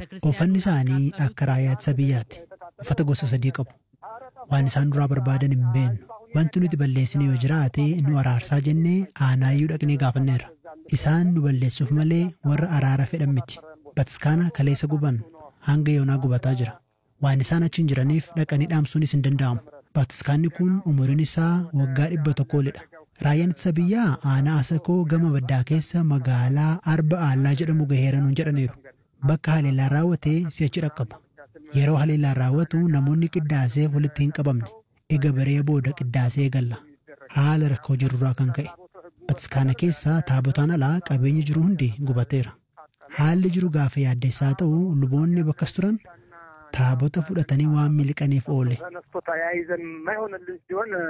Uffanni isaanii akka raayyaa ittisa biyyaati. Uffata gosa sadii qabu. Waan isaan duraa barbaadan hin beeknu. Wanti nuti balleessine yoo jiraate nu araarsaa jennee aanaayyuu dhaqnee gaafanneerra. Isaan nu balleessuuf malee warra araara fedhan miti. Bataskaana kaleessa guban hanga yoonaa gubataa jira. Waan isaan achiin jiraniif dhaqanii dhaamsuunis hin danda'amu. Bataskaanni kun umuriin isaa waggaa dhibba tokko olidha. Raayyaan ittisa biyyaa aanaa asakoo gama baddaa keessa magaalaa arba aallaa jedhamu gaheera nuun jedhaniiru. Bakka haleellaan raawwate si'achi dhaqqaba. Yeroo haleellaan raawwatu namoonni qiddaasee walitti hin qabamne. Ega baree booda qiddaasee eegalla. Haala rakkoo jirurraa kan ka'e. Bataskaana keessa taabotaan alaa qabeenyi jiru hundi gubateera. Haalli jiru gaafa yaaddeessaa ta'u luboonni bakkas turan taabota fudhatanii waan miliqaniif oole. ተነስቶ ተያይዘን የማይሆንልን ሲሆን